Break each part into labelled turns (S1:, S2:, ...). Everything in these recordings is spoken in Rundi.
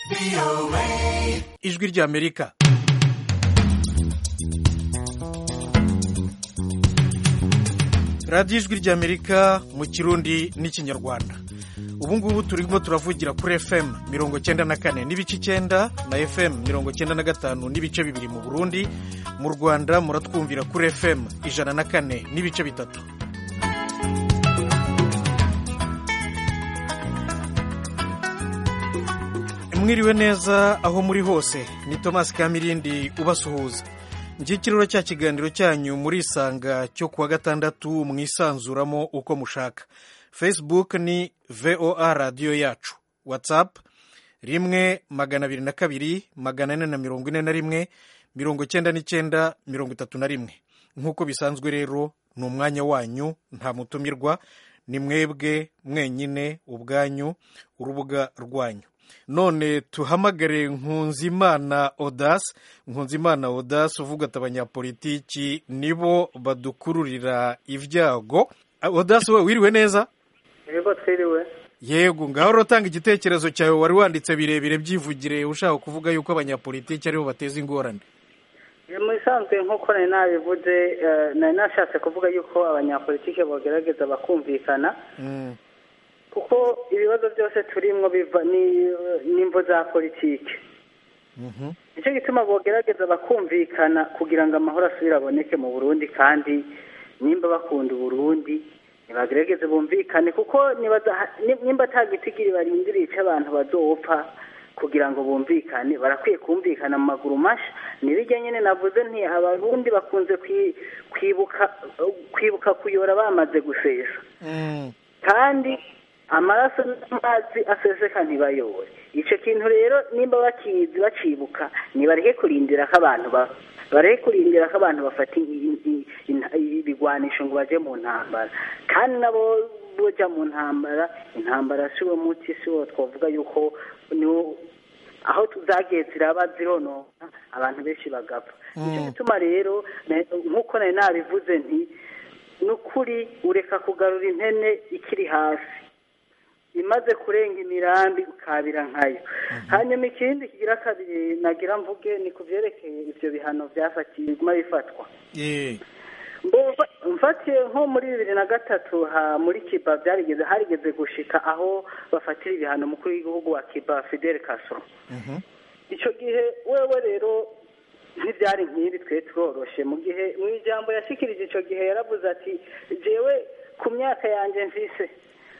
S1: ijwi ry'amerika radiyo ijwi ry'amerika mu kirundi n'ikinyarwanda ubu ngubu turimo turavugira kuri fm mirongo cyenda na kane n'ibice icyenda na fm mirongo cyenda na gatanu n'ibice bibiri mu burundi mu rwanda muratwumvira kuri fm ijana na kane n'ibice bitatu mwiriwe neza aho muri hose ni thomas kamirindi ubasuhuza ikiriro cya kiganiro cyanyu murisanga cyo kuwa gatandatu mwisanzuramo uko mushaka facebook ni voa radiyo yacu whatsapp rimwe magana abiri na kabiri magana ane na mirongo ine na rimwe mirongo icyenda n'icyenda mirongo itatu na rimwe nk'uko bisanzwe rero ni umwanya wanyu nta mutumirwa ni mwebwe mwenyine ubwanyu urubuga rwanyu none tuhamagare nkunzimana odasi nkunzimana odasi uvuga ati abanyapolitiki nibo badukururira ibyago odasi we wiriwe neza
S2: yego twiriwe
S1: yego ngaho urotanga igitekerezo cyawe wari wanditse birebire byivugire ushaka kuvuga yuko abanyapolitiki aribo bateza ingorane
S2: mu bisanzwe nk'uko nari nabivuze nari nashatse kuvuga yuko abanyapolitiki bagerageza bakumvikana kuko ibibazo byose turimo biva n'imvo za politiki nicyo gituma bogerageza bakumvikana kugira ngo amahoro asubire aboneke mu burundi kandi nimba bakunda uburundi ntibagerageze bumvikane kuko nimba atagitigiri barindiriye icyo abantu bazopfa kugira ngo bumvikane barakwiye kumvikana mu maguru mashya n'ibijya nyine navuze nti abarundi bakunze kwibuka kwibuka kuyora bamaze gusesa kandi amaraso n'amazi aseseka ntibayobore icyo kintu rero nimba bakizi bacibuka ntibareke kurindira ko abantu bareke kurindira ko abantu bafata ibigwanisho ngo bajye mu ntambara kandi nabo bujya mu ntambara intambara si wo muti si wo twavuga yuko aho tuzagiye ziraba zironona abantu benshi bagapfa nicyo gituma rero nk'uko nari nabivuze nti ni ukuri ureka kugarura impene ikiri hasi imaze kurenga imirambi ukabira nkayo hanyuma ikindi kigira kabiri nagira mvuge ni ku byerekeye ibyo bihano byafatiyemo bifatwa mfatiye nko muri bibiri na gatatu muri kiba byarigeze harigeze gushika aho bafatira ibihano umukuru w'igihugu wa kiba fidel castro icyo gihe wewe rero ntibyari nk'ibi twe tworoshe mu gihe mu ijambo yashyikirije icyo gihe yaravuze ati jewe ku myaka yanjye mvise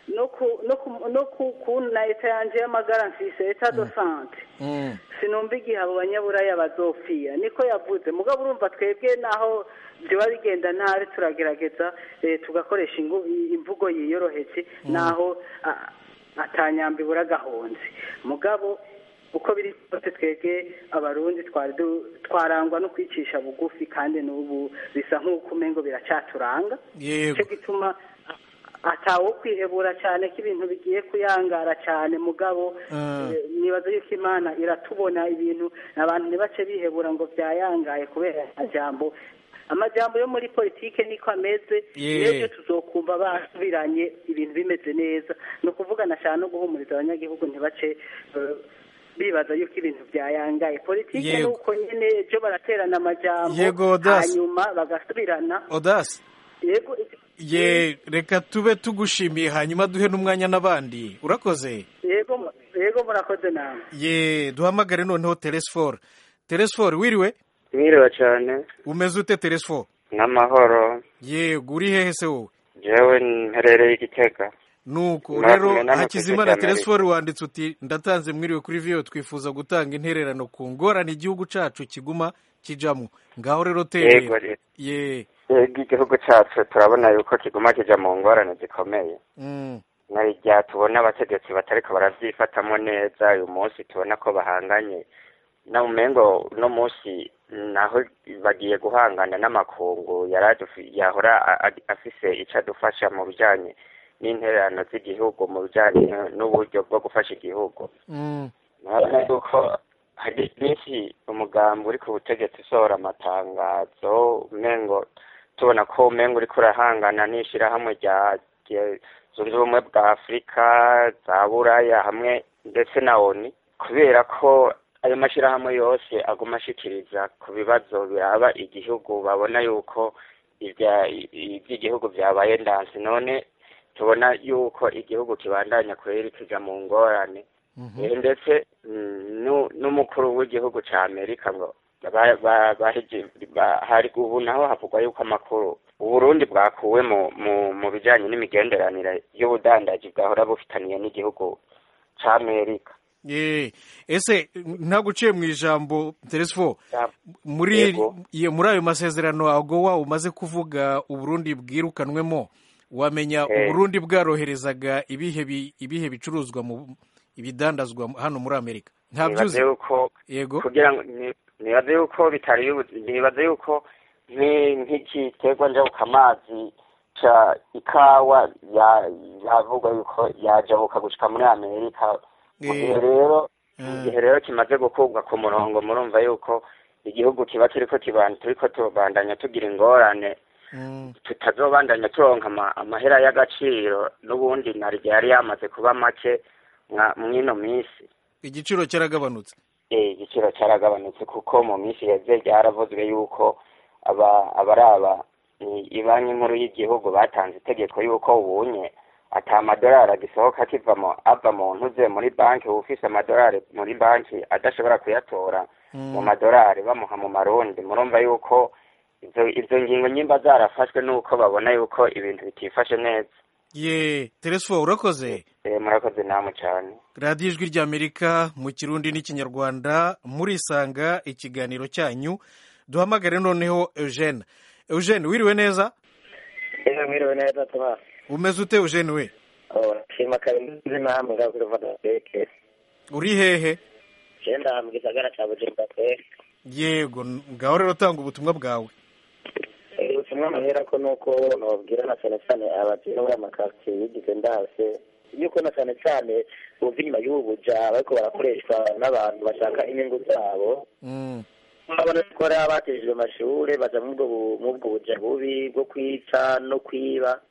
S2: no ku na leta yanjye y'amagara mfise leta do sante sinumva igihe abo banyaburaya bazopfiya niko yavuze mugabo urumva twebwe naho byaba bigenda nabi turagerageza tugakoresha imvugo yiyorohetse naho atanyamba ibura agahonze mugabo uko biri kose twebwe abarundi twarangwa no kwicisha bugufi kandi n'ubu bisa nk'uko umengo biracyaturanga nicyo gituma atawo kwihebura cyane ko ibintu bigiye kuyangara cyane mugabo nibaza yuko imana iratubona ibintu abantu ntibace bihebura ngo byayangaye kubera amajambo amajambo yo muri politike niko ameze rero tuzokumva basubiranye ibintu bimeze neza ni ukuvuga nashaka no guhumuriza abanyagihugu ntibace bibaza yuko ibintu byayangaye politike ni uko nyine ejo baraterana amajambo hanyuma bagasubirana
S1: odasi
S2: yego
S1: ye reka tube tugushimiye hanyuma duhe n'umwanya n'abandi urakoze
S2: yego yego murakoze nawe
S1: ye duhamagare noneho teresiforo teresiforo wiriwe
S3: mwiriwe cyane
S1: umeze ute teresiforo
S3: n'amahoro
S1: yego uri hehe se wowe
S3: jewe mperereye igitega
S1: nuko rero hakizimana teresiforo wanditse uti ndatanze mwiriwe kuri viyo twifuza gutanga intererano ku ngorane igihugu cyacu kiguma kijamo ngaho rero terera ye
S3: yego igihugu cyacu turabona yuko kiguma kijya mu ngorane zikomeye na rya tubona abategetsi batariko barabyifatamo neza uyu munsi tubona ko bahanganye na umengo uno munsi naho bagiye guhangana n'amakungu yahora afise icyo adufasha mu bijyanye n'intererano z'igihugu mu bijyanye n'uburyo bwo gufasha igihugu urabona yuko hari byinshi umugambi uri ku butegetsi usohora amatangazo umengo tubona ko umengo uri kurahangana n'ishyirahamwe rya zunze ubumwe bwa afurika za buraya hamwe ndetse na oni kubera ko ayo mashyirahamwe yose aguma ashikiriza ku bibazo biraba igihugu babona yuko iby'igihugu byabaye ndansi none tubona yuko igihugu kibandanya kweri kija mu ngorane ndetse n'umukuru w'igihugu ca amerika ngo hari ubu naho havugwa yuko amakuru uburundi bwakuwe mu bijanye n'imigenderanire y'ubudandaji bwahora bufitaniye n'igihugu ca amerika
S1: ese ntaguciye mu ijambo teresifo muri ayo masezerano agowa umaze kuvuga uburundi bwirukanwemo wamenya uburundi bwaroherezaga ibihe bicuruzwa mu ibidandazwa hano muri amerika ntabyuzi
S3: yego kugira ngo nibaze yuko bitari nibaze yuko nk'igiterwa njabukamazi ca ikawa yavuga yuko yajabuka gushika muri amerika igihe rero igihe rero kimaze gukurwa ku murongo murumva yuko igihugu kiba kiriko turiko tubandanya tugira ingorane tutazobandanya turonka amahera y'agaciro n'ubundi naryo yari yamaze kuba make mw'ino minsi
S1: igiciro cyaragabanutse
S3: eh igiciro cyaragabanutse kuko mu minsi yeze ryaravuzwe yuko aba abaraba ibanki nkuru y'igihugu batanze itegeko yuko ubunye ata amadolari agisohoka akivamo ava mu ntuze muri banki ufise amadolari muri banki adashobora kuyatora mu madolari bamuha mu marundi murumva yuko izo ngingo nyimba zarafashwe nuko babona yuko ibintu bitifashe neza
S1: ye teresifo urakoze
S3: murakoze namwe cyane
S1: radiyo ijwi ry'amerika mu kirundi n'ikinyarwanda murisanga ikiganiro cyanyu duhamagare noneho eugene eugene wiriwe neza
S4: mwiriwe neza tuba
S1: umeze ute eugene we
S4: shima karimbizi namwe ngaho kuri vodafone
S1: uri hehe
S4: genda mu gisagara cya bujumbura pe
S1: yego ngaho rero tanga ubutumwa bwawe
S4: ubutumwa amahera ko nuko nababwira na cyane cyane abatuye muri amakaritsiye yigize ndase yuko na cyane cyane bumva inyuma y'ubu buja bariko barakoreshwa n'abantu bashaka inyungu zabo urabona ko hari abatejejwe amashuri baja muri ubwo buja bubi bwo kwica no kwiba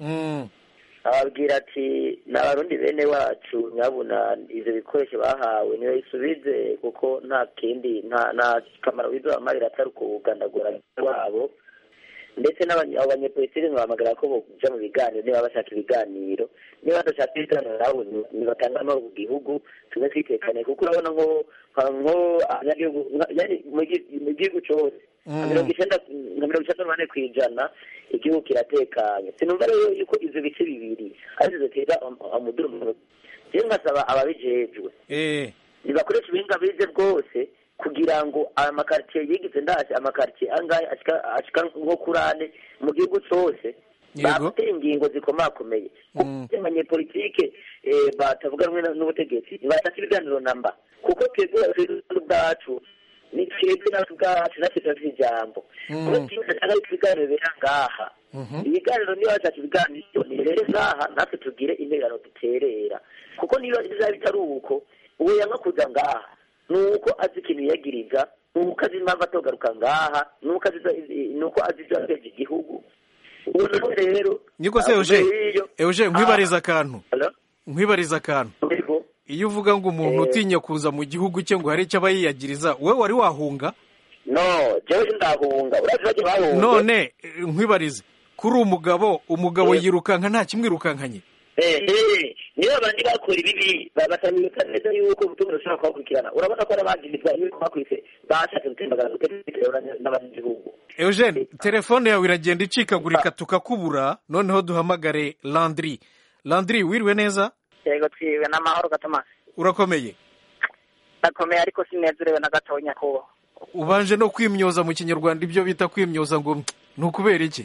S4: ababwira ati ni abarundi bene wacu nyabuna ivyo bikoresho bahawe niyo isubize kuko nta kindi nta kamaro bizobamarira atari ukugandagura wabo ndetse n'abanyepolitiki ntibahamagara ko boja mu biganiro niba bashaka ibiganiro niba badashaka ibiganiro nabo nibatanga amahoro ku gihugu tume twitekane kuko urabona nko nko abanyagihugu mu gihugu cose nka mirongo icenda nka mirongo icenda n'umunani kw'ijana igihugu kiratekanye sinumva rero yuko ivyo bice bibiri arizo ziteza umudurumuro jewe nkasaba ababijejwe nibakoresha ubuhinga bize bwose kugira ngo aya makaritiye yigize ndaje amakaritiye angahe ashika nko kuri ane mu gihugu cose bafite ingingo zikomakomeye kuko abanyepolitike batavuga rumwe n'ubutegetsi ntibashaka ibiganiro namba kuko twebwe ubwacu ni twebwe natwe ubwacu natwe turafite ijambo kuko twashaka ibiganiro bibera ngaha ibiganiro niba bashaka ibiganiro nirere ngaha natwe tugire intererano duterera kuko niba bizaba bitari uko uwo yanga kuza ngaha nuko azi ikintu yiyagiriza nuko azi impamvu atogaruka ngaha nuko azi nuko azi ibyo yateje igihugu ubu nawe rero
S1: niko se euje euje nkwibariza akantu nkwibariza akantu iyo uvuga ngo umuntu utinya kuza mu gihugu cye ngo hari icyo aba yiyagiriza wowe wari wahunga
S4: no jewe ndahunga urazi bajye bahunga
S1: none nkwibarize kuri umugabo umugabo yirukanka nta kimwirukankanye
S4: niyo abandi bakora ibibi batamika neza yuko ubutumwa bushobora kubakurikirana urabona ko n'abagirizwa yuko bakwise bashatse gutembagaza ubutegetsi n'abanyagihugu
S1: eugene telefone yawe iragenda icikagurika tukakubura noneho duhamagare landry landry wiriwe neza
S5: yego twiwe n'amahoro gatomasi
S1: urakomeye
S5: ndakomeye ariko sinezerewe na gatonya kuba
S1: ubanje no kwimyoza mu kinyarwanda ibyo bita kwimyoza ngo ni ukubera iki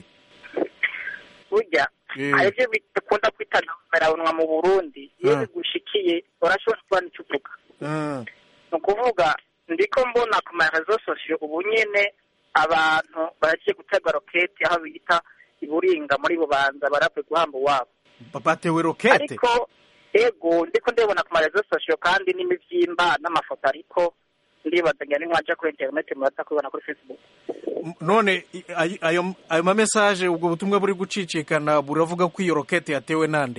S5: burya hari ibyo bikunda kwita ntamerabunwa mu burundi iyo bigushikiye urashobora kuba nicyo uvuga ni ukuvuga ndiko mbona ku marezo sosiyo ubu nyene abantu baragiye gutega roketi aho bita iburinga muri bubanza barapwe guhamba uwabo
S1: batewe rokete
S5: ariko ego ndiko ndebona ku marezo sosiyo kandi n'imivyimba n'amafoto ariko ndibaza ngira nimwaja kuri interineti muraza kubibona kuri facebook
S1: none ayo ayo mamesaje ubwo butumwa buri gucicikana buravuga ko iyo rokete yatewe nande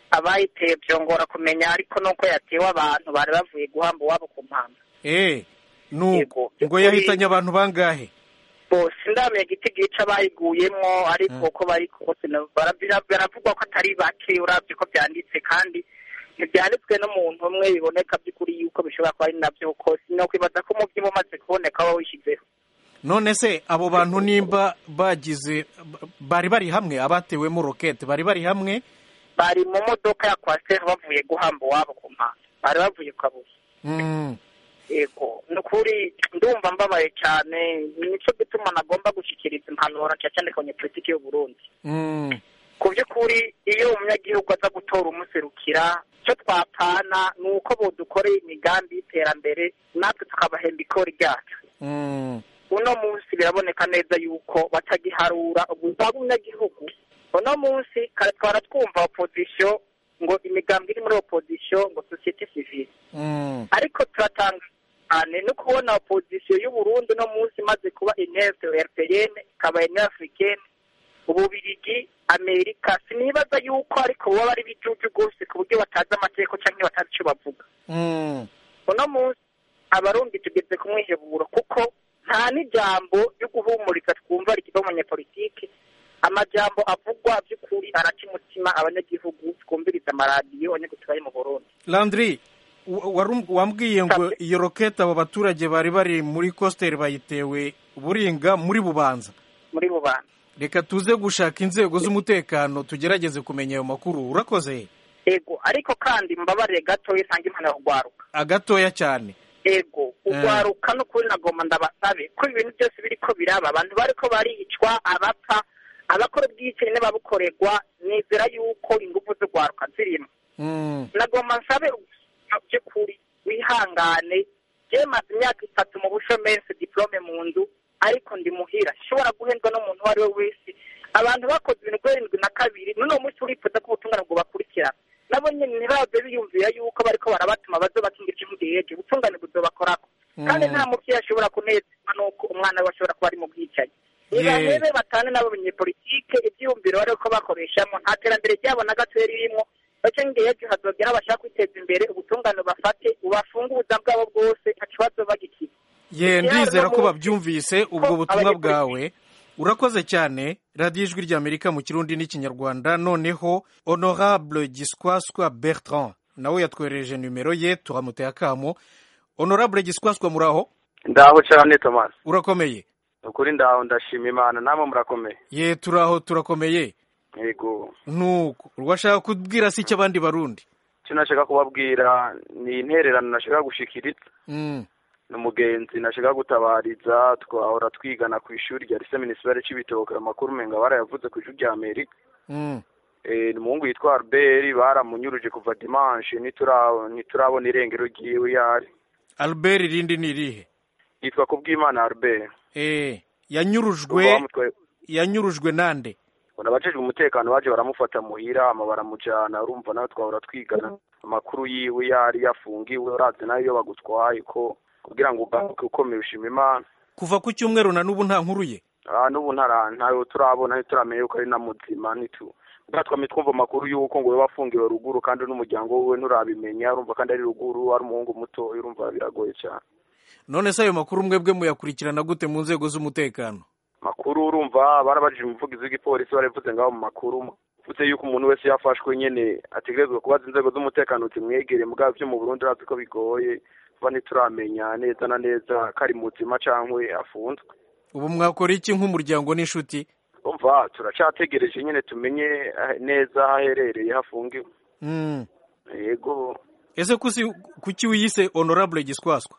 S5: abayiteye byongora kumenya ariko nuko yatewe abantu bari bavuye guhamba uwabo ku mpamvu
S1: eh nuko
S5: Yego.
S1: ngo yahitanye abantu bangahe
S5: bose ndamenya igiti gica bayiguyemo ariko uko bari kose na- bara- bira- biravugwa ko atari bake urabye ko byanditse kandi ntibyanditswe n'umuntu umwe biboneka by'ukuri yuko bishobora kuba ari nabyo kose ni ukwibaza ko umubyi umaze kuboneka waba wishyizeho
S1: none se abo bantu nimba bagize bari bari hamwe abatewemo rokete bari bari hamwe
S5: bari mu modoka ya kwasiteri bavuye guhamba uwabo ku mpamvu bari bavuye ku kabuye
S1: Mm.
S5: yego ni ukuri ndumva mbabaye cyane nicyo gituma nagomba gushyikiriza impanuro cyane cyane ku banyepolitiki y'u Burundi
S1: Mm.
S5: ku by'ukuri iyo umunyagihugu aza gutora umuserukira icyo twapana ni uko bodukoreye imigambi y'iterambere natwe tukabahemba ikori ryacu
S1: Mm.
S5: uno munsi biraboneka neza yuko batagiharura ubuzima bw'umunyagihugu uno munsi kare twara twumva opozisiyo ngo imigambi iri muri opozisiyo ngo sosiyete sivile
S1: Mm.
S5: ariko turatanga cyane no kubona opozisiyo y'u Burundi uno munsi imaze kuba inerte europeyenne ikaba ine africaine ububirigi amerika sinibaza yuko ariko baba ari bijuju rwose ku buryo batazi amategeko cyangwa batazi icyo bavuga
S1: Mm.
S5: uno munsi abarundi tugeze ku mwiheburo kuko nta n'ijambo ryo guhumuriza twumva rikiva mu banyepolitike amajambo avugwa by'ukuri araca umutima abanyagihugu twumviriza amaradiyo abanyagihugu bari mu burundi
S1: landry wa- warum- wambwiye ngo iyo rokete abo baturage bari bari muri kositeri bayitewe buringa muri bubanza
S5: muri bubanza
S1: reka tuze gushaka inzego z'umutekano tugerageze kumenya ayo makuru urakoze
S5: ego ariko kandi mbabarire gatoya usanga impano kugwaruka
S1: agatoya cyane
S5: ego ugwaruka n'ukuri nagomba ndabasabe ko ibintu byose biriko biraba abantu bariko baricwa abapfa abakora ubwicanyi n'ababukorerwa nizera yuko ingufu z'ugwaruka zirimo
S1: Mm.
S5: nagomba nsabe ubuzima by'ukuri wihangane je maze imyaka itatu mu bushomesi diplome mu nzu ariko ndi muhira shobora guhendwa n'umuntu uwo ari we wese abantu bakoze ibintu guherindwi na kabiri n'uno munsi urifuza ko ubutungane bwo bakurikirana nabo nyine ntibaze biyumvira yuko bariko barabatuma baze bakingira ikimugejeje ubutungane buzobakorako kandi nta muvyeyi ashobora kunezerwa n'uko umwana we ashobora kuba ari mu bwicanyi nibahebe batane n'abo banyepolitike ivyiyumviro bariko bakoreshamo nta terambere ryabo na gatoya ririmwo bace ngejeje hazogera bashaka kwiteza imbere ubutungane bafate ubafunge ubuzima bwabo bwose nta kibazo bagikiza
S1: ye
S5: Ikiraro
S1: ndizera ko
S5: mu-
S1: babyumvise ubwo
S5: ko
S1: butumwa
S5: abanyepolitiki-
S1: bwawe urakoze cyane radiyo ijwi ry'amerika mu kirundi n'ikinyarwanda noneho honorable giswaswa bertrand nawe yatwohereje nimero ye turamuteye akamo honorable giswaswa muraho
S6: ndaho cyane thomas
S1: urakomeye
S6: ukuri ndaho ndashima imana namwe murakomeye
S1: ye turaho turakomeye
S6: yego
S1: nuko urwashaka kubwira si icy'abandi barundi
S6: icyo nashaka kubabwira ni intererano nashaka gushikiriza
S1: Mm.
S6: ni umugenzi nashaka gutabariza twahora twigana ku ishuri rya rise minisiteri cy'ibitoke amakuru menga barayavuze ku ishuri rya amerika
S1: Mm.
S6: Eh, ni umuhungu yitwa albert baramunyuruje kuva dimanche ntitura- ntiturabona irengero ryiwe yari
S1: albert irindi ni irihe
S6: yitwa kubwimana albert
S1: eh
S6: Kuva
S1: yanyurujwe
S6: bamutwaye-
S1: yanyurujwe nande
S6: ubona abajejwe umutekano baje baramufata muhira ama baramujana urumva nawe twahora twigana amakuru yiwe yari yafungiwe urazi nayo iyo bagutwaye ko kugira ngo ugaruke ukomeye ushima imana
S1: kuva ku cyumweru na n'ubu nta nkuru ye
S6: Ah, n'ubu ntara ntayo turabona ntituramenya yuko ari na muzima ntitu ubwa twamye twumva amakuru y'uko ngo we wafungiwe ruguru kandi n'umuryango wiwe nturabimenya urumva kandi ari ruguru ari umuhungu muto urumva biragoye cyane
S1: none se ayo makuru mwebwe muyakurikirana gute mu nzego z'umutekano
S6: makuru urumva barabajije umuvugizi w'igipolisi barabivuze ngaho mu makuru uvuze yuko umuntu wese yafashwe nyene ategerezwa kubaza inzego z'umutekano zimwegere mugabo byo mu burundi urazi ko bigoye kuba ntituramenya neza na neza ko ari muzima cankwe afunzwe
S1: ubu mwakora iki nk'umuryango n'inshuti
S6: umva turacategereje nyene tumenye eh, neza aho aherereye hafungiwe
S1: Mm.
S6: yego
S1: ese kusi kuki wiyise honorable giswaswa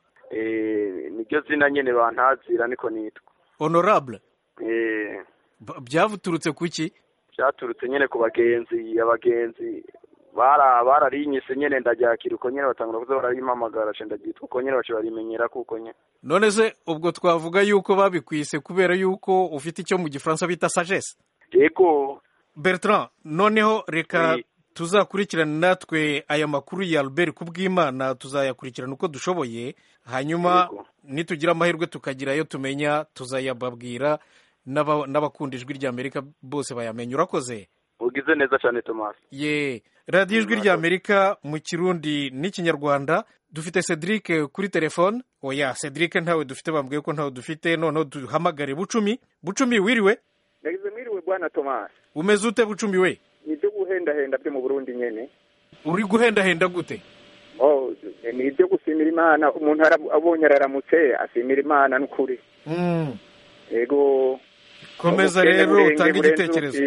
S6: eh, niryo zina nyene bantazira niko nitwa
S1: honorable
S6: eh,
S1: B- byaturutse kuki
S6: vyaturutse nyene ku bagenzi abagenzi bara bararinyise nyene ndaryakira uko nyene batangura kuza barayimpamagara ce ndaryitwa uko nyene baca barimenyera kuko nyene
S1: none se ubwo twavuga yuko babikwise kubera yuko ufite icyo mu gifaransa bita sagesse
S6: yego
S1: bertrand noneho reka
S6: Oui.
S1: tuzakurikirane natwe aya makuru ya albert kubw'imana tuzayakurikirana uko dushoboye hanyuma
S6: Yego.
S1: nitugira amahirwe tukagira ayo tumenya tuzayababwira n'aba- n'abakunda ijwi ry'amerika bose bayamenya urakoze
S6: ugize neza cyane tomasi
S1: ye radiyo ijwi ry'amerika mu kirundi n'ikinyarwanda dufite cedric kuri telefone oya cedric ntawe dufite bambwiye ko ntawe dufite noneho duhamagare bucumi bucumi wiriwe
S7: yagize mwiriwe bwana tomasi
S1: umeze ute bucumi we
S7: ni ibyo guhendahenda byo mu burundi nyine
S1: uri guhendahenda gute
S7: oh ni ibyo gusimira imana umuntu abonye araramutse asimira imana n'ukuri yego
S1: komeza rero utange igitekerezo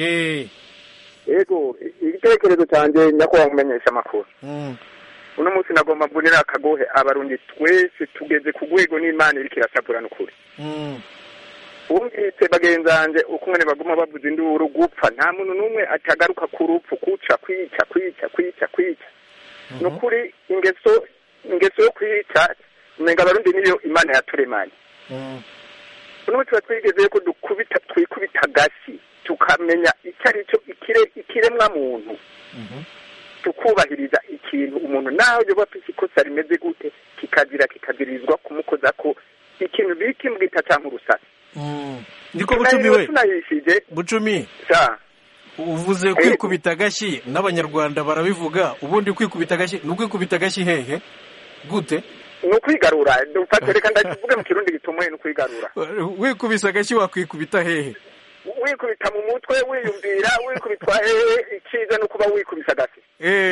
S7: yego igitekerezo cyanjye nyakubahwa kumenyesha amakuru uno munsi nagomba mbonera akagohe abarundi twese tugeze ku rwego n'imana iriko irasabura n'ukuri wumvise bagenzanje uko umwe baguma bavuza induru gupfa nta muntu n'umwe atagaruka ku rupfu kuca kwica kwica kwica kwica ni ukuri ingeso ingeso yo kwica umenga abarundi niyo imana yaturemanye uno tuba twigeze ko dukubita twikubita gasi tukamenya icyo ari cyo ikiremwa muntu tukubahiriza ikintu umuntu naho yoba afite ikosa rimeze gute kikazira kikazirizwa kumukoza ko ikintu bita imbwita cyangwa urusasi
S1: niko bucumi we bucumi uvuze kwikubita agashyi n'abanyarwanda barabivuga ubundi kwikubita agashyi ni ukwikubita agashyi hehe gute
S7: ni ukwigarura dufate reka ndakivuge mu kirundi gitumuye ni ukwigarura
S1: wikubise agashyi wakwikubita hehe
S7: wikubita mu mutwe wiyumvira wikubitwa hehe icyiza ni ukuba wikubise agashyi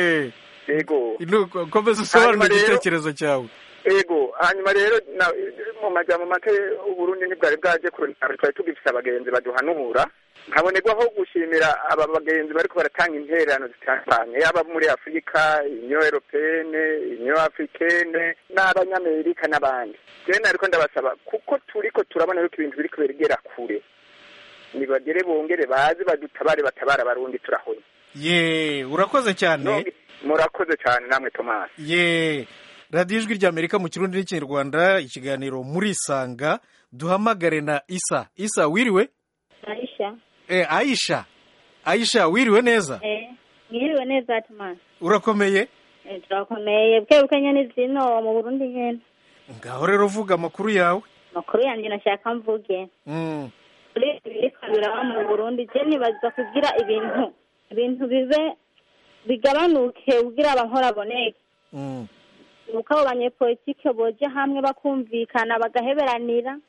S7: yego
S1: komeza usobanure igitekerezo cyawe
S7: ego hanyuma rero mu majyamo make uburundi ntibwari bwaje kurondera twari tugifise abagenzi baduhanura nkabonerwaho gushimira aba bagenzi bariko baratanga intererano zitandukanye yaba muri afurika inyo europeyene inyo afrikene n'abanyamerika n'abandi rero nariko ndabasaba kuko turiko turabona yuko ibintu biriko birigera kure nibagere bongere baze badutabare batabara abarundi turahonye
S1: ye urakoze cyane
S7: murakoze cyane namwe tomasi
S1: ye radiyo ijwi ry'amerika mu kirundi n'ikinyarwanda ikiganiro muri isanga duhamagare na isa isa wiriwe
S8: aisha
S1: eh aisha aisha wiriwe neza
S8: eh mwiriwe neza tomasi
S1: urakomeye
S8: eh turakomeye bwebuke nyene zino mu burundi nyene
S1: ngaho rero vuga amakuru yawe
S8: amakuru yanjye nashaka mvuge
S1: mm.
S8: kuri biriko biraba mu burundi je nibaza kugira ibintu ibintu bibe bigabanuke kugira abankora boneke
S1: mm.
S8: nuko abo banyepolitike boja hamwe bakumvikana bagaheberanira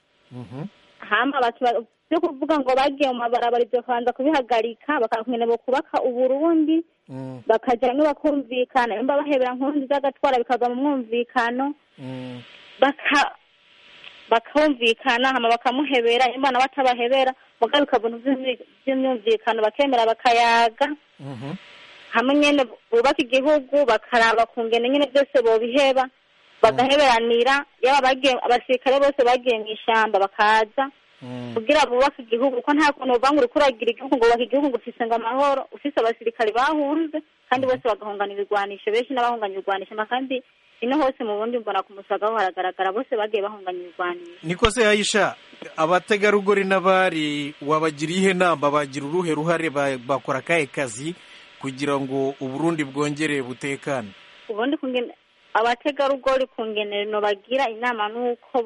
S8: hama byo kuvuga ngo bagiye mu mabarabara ibyo kubanza kubihagarika bakakungene bo kubaka uburundi bakaja hamwe bakumvikana nimba bahebera nkundi z'agatwara bikava mu mwumvikano baka bakumvikana hama bakamuhebera nimba nawe atabahebera muga bikava vy'imyumvikano bakemera bakayaga hamwe nyene bubaka igihugu bakaraba kungene nyene byose bobiheba bagaheberanira yaba bagiye abasirikare bose bagiye mu ishamba bakaza kugira bubake igihugu kuko nta kuntu uvuga ngo uriko uragira igihugu ngo wubaka igihugu ngo ufise ngo amahoro ufise abasirikare bahunze kandi bose bagahungana ibigwanisho benshi n'abahunganya ibigwanisho kandi ino hose mu bundi mbona ku musagaho haragaragara bose bagiye bahunganya ibigwanisho
S1: niko se yayisha abategarugori n'abari wabagiriye ihe nama bagira uruhe ruhare bakora akahe kazi kugira ngo uburundi bwongere butekane
S8: ubundi abategarugori ku ngenero bagira inama n'uko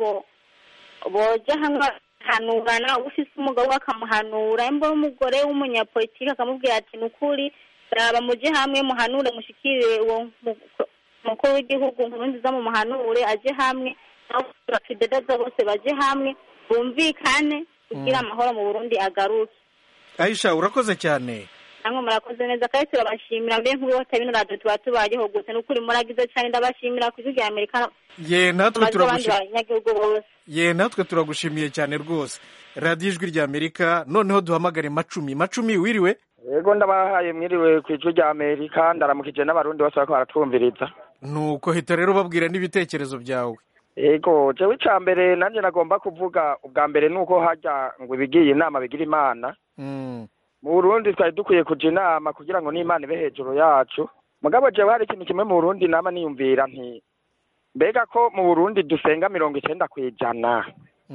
S8: boja hamwe bakahanurana ufise umugabo we akamuhanura imbo umugore w'umunyapolitiki akamubwira ati ni ukuri raba muje hamwe muhanure mushikire uwo mukuru w'igihugu nkuru nziza mu muhanure aje hamwe abafidedaza bose baje hamwe bumvikane kugira amahoro mu burundi agaruke
S1: aisha urakoze cyane
S8: namwe murakoze neza kandi turabashimira mbe nk'ubu hota bino radiyo tuba tubayeho gusa ni ukuri muragize cyane ndabashimira ku ijwi rya amerika
S1: ye natwe turagushimiye
S8: abanyagihugu bose
S1: ye natwe turagushimiye cyane rwose radiyo ijwi rya amerika noneho duhamagare macumi macumi wiriwe
S9: yego ndabahaye mwiriwe ku ijwi rya amerika ndaramukije n'abarundi bose bariko baratwumviriza
S1: nuko hita rero babwira n'ibitekerezo byawe
S9: yego jewe icya mbere nanjye nagomba kuvuga ubwa mbere ni uko hajya ngo ibigiye inama bigira imana mu burundi twari dukwiye kuja inama kugira ngo n'imana ibe hejuru yacu mugabo jewe hari ikintu kimwe mu burundi nama niyumvira nti mbega ko mu burundi dusenga mirongo icenda ku ijana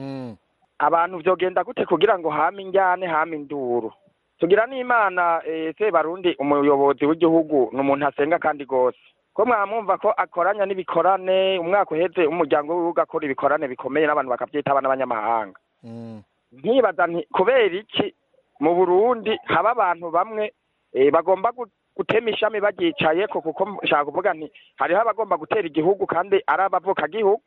S9: abantu vyogenda gute kugira ngo hame injyane hame induru tugira n'imana se barundi umuyobozi w'igihugu ni umuntu asenga kandi gose ko mwamwumva ko akoranya n'ibikorane umwaka uheze umuryango wiwe ugakora ibikorane bikomeye n'abantu bakavyitaba n'abanyamahanga nkibaza nti kubera iki mu burundi haba abantu bamwe bagomba gutema ishami baryicaye ko kuko nshaka kuvuga nti hariho abagomba gutera igihugu kandi ari abavukagihugu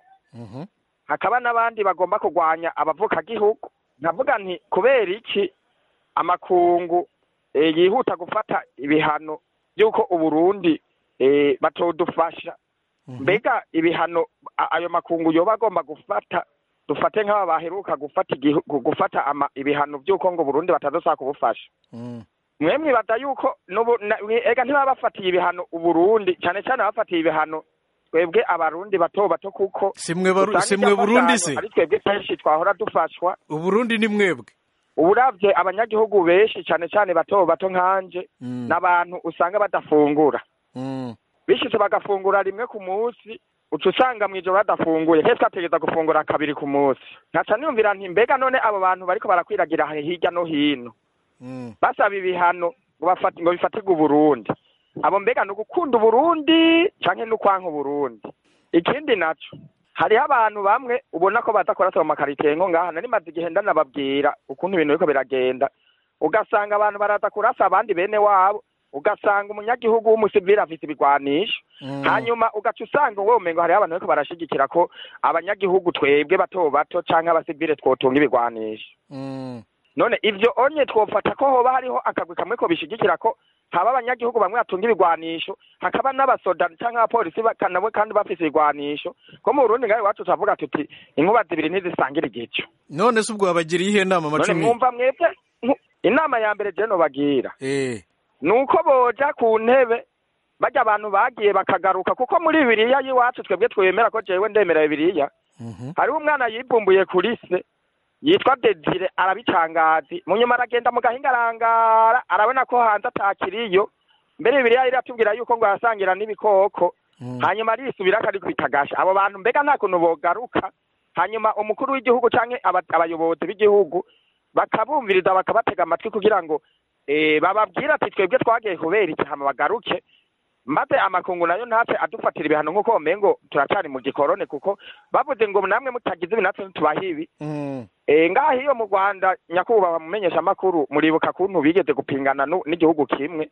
S9: hakaba n'abandi bagomba kurwanya abavukagihugu nkavuga nti kubera iki amakungu yihuta gufata ibihano by'uko uburundi batodufasha mbega ibihano ayo makungu yoba agomba gufata dufate nk'aba baheruka gufata gufata ibihano by'uko ngo burundi batazasaba kubufasha mwe mwibaza yuko ega ntibaba bafatiye ibihano uburundi cyane cyane bafatiye ibihano twebwe abarundi bato bato kuko
S1: si mwe burundi se
S9: ari twebwe kenshi twahora dufashwa
S1: uburundi ni mwebwe
S9: uburavye abanyagihugu benshi cyane cyane bato bato nkanje n'abantu usanga badafungura bishitse bagafungura rimwe ku munsi uca usanga mw'ijoro badafunguye nk'ese twategeza gufungura kabiri ku munsi nkaca niyumvira nti mbega none abo bantu bariko barakwiragira hirya no hino basaba ibihano ngo bifatirwe uburundi abo mbega ni ugukunda uburundi canke ni ukwanka uburundi ikindi naco hariho abantu bamwe ubona ko badakora mu makaritiye nko ngaha nari maze igihe ndanababwira ukuntu ibintu biriko biragenda ugasanga abantu baraza kurasa abandi bene wabo ugasanga umunyagihugu w'umusivili afise ibigwanisho hanyuma ugaca usanga wowe umengo hariho abantu bariko barashigikira ko abanyagihugu twebwe bato bato canke abasivile twotunga ibigwanisho none ivyo onye twofata ko hoba hariho akagwi kamwe ko bishigikira ko haba abanyagihugu bamwe batunga ibigwanisho hakaba n'abasoda canke abapolisi nabo kandi bafise ibigwanisho ko mu Burundi ngaho iwacu turavuga tuti inkuba zibiri ntizisangira igico
S1: none se ubwo wabagiriye ihe nama
S9: none
S1: macumi
S9: mwumva mwebwe inama ya mbere je nobagira nuko boja ku ntebe barya abantu bagiye bakagaruka kuko muri bibiriya y'iwacu twebwe twemera ko jewe ndemera bibiriya hariho umwana yibumbuye kuri se yitwa Desire arabitangazi mu nyuma aragenda mu gahinga arangara arabona ko hanze atakiriyo mbere bibiriya iratubwira yuko ngo yasangira n'ibikoko hanyuma arisubira akarikubitagasha abo bantu mbega nta kuntu bogaruka hanyuma umukuru w'igihugu canke abayobozi b'igihugu bakabumviriza bakabatega amatwi kugira ngo bababwira ati twebwe twagiye kubera iki hama bagaruke maze amakungu nayo ntatse adufatira ibihano nk'uko womengo turacari mu gikorone kuko bavuze ngo namwe mutagize ibi natwe ntitubaha ibi ngaha iyo mu rwanda nyakubahwa mumenyesha amakuru muribuka kuntu bigeze gupingana n'igihugu kimwe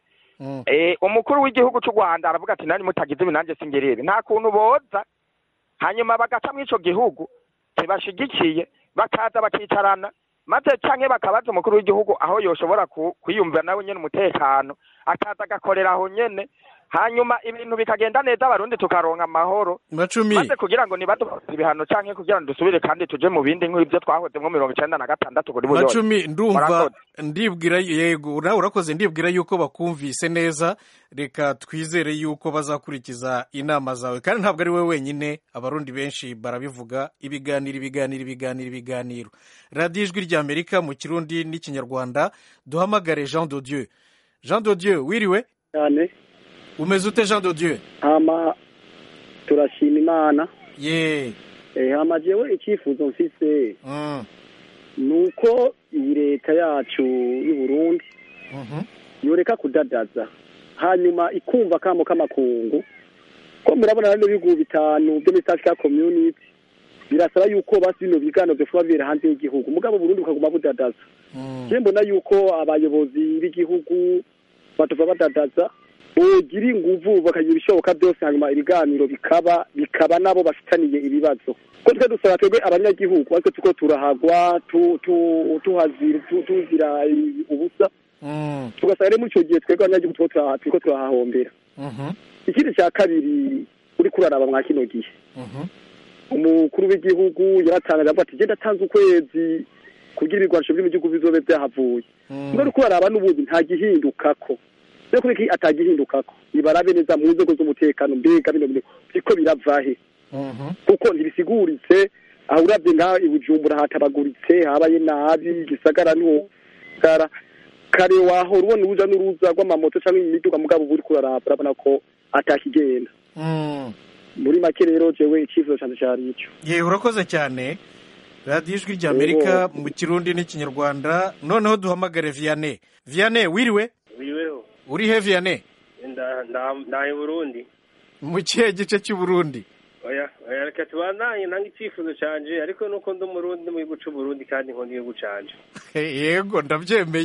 S9: umukuru w'igihugu cy'u rwanda aravuga ati nani mutagize ibi nanjye singera ibi nta kuntu boza hanyuma bagaca muri ico gihugu ntibashigikiye bakaza bakicarana maze canke bakabaza umukuru w'igihugu aho yoshobora kwiyumvira nawe nyene umutekano akaza agakorera aho nyene hanyuma ibintu bikagenda neza abarundi tukaronka amahoro
S1: macumi
S9: maze kugira ngo nibadufata ibihano canke kugira ngo dusubire kandi tuje mu bindi nk'ibyo twahozemwo mirongo icenda na gatandatu kuri buyose
S1: macumi ndumva ndibwira yego nawe urakoze ndibwira yuko bakumvise neza reka twizere yuko bazakurikiza inama zawe kandi ntabwo ari we wenyine abarundi benshi barabivuga ibiganiro ibiganiro ibiganiro ibiganiro radiyo ijwi ry'amerika mu kirundi n'ikinyarwanda duhamagare jean de dieu jean de dieu wiriwe
S10: cyane
S1: umeze ute jean de dieu
S10: hama turashima imana
S1: ye
S10: eh hama jewe icyifuzo mfise nuko iyi leta yacu y'u Burundi yoreka kudadaza hanyuma ikumva kamo k'amakungu ko murabona rero ibihugu bitanu byo muri South Africa community birasaba yuko basi bino bigano byofuba bibera hanze y'igihugu mugabo Burundi bukaguma budadaza je mbona yuko abayobozi b'igihugu batova badadaza bogira inguvu bakagira ibishoboka byose hanyuma ibiganiro bikaba bikaba nabo bafitaniye ibibazo ko twe dusaba twebwe abanyagihugu ariko tuko turahagwa tuhazira tuzira ubusa tugasanga rero muri icyo gihe twebwe abanyagihugu turiko turahahombera ikindi cya kabiri uri kuraraba mwa kino gihe umukuru w'igihugu yaratangaje avuga ati genda atanze ukwezi kugira ibigwanisho biri mu gihugu bizobe byahavuye ngo uri kuraraba n'ubundi nta gihindukako rero kubera ko atagihindukako nibarabe neza mu nzego z'umutekano mbega bino bintu biriko biravahe kuko ntibisiguritse aho uravye ngaho ibujumbura hatabaguritse habaye nabi gisagara ntiwogara kare wahora ubona uruja n'uruza rw'amamoto canke imiduga mugabo uba uriko uraraba urabona ko atakigenda muri make rero jewe icyifuzo canje cari ico
S1: ye urakoze cyane radiyo ijwi ry'amerika mu kirundi n'ikinyarwanda noneho duhamagare viyane viyane wiriwe
S11: wiriweho
S1: uri he viyane
S11: ndaye burundi
S1: mu kihe gice cy'uburundi
S11: oya oya reka tubandanye nanga icyifuzo canje ariko nuko ndi umurundi mu gihugu c'uburundi kandi nkunda igihugu canje
S1: yego ndabyemeye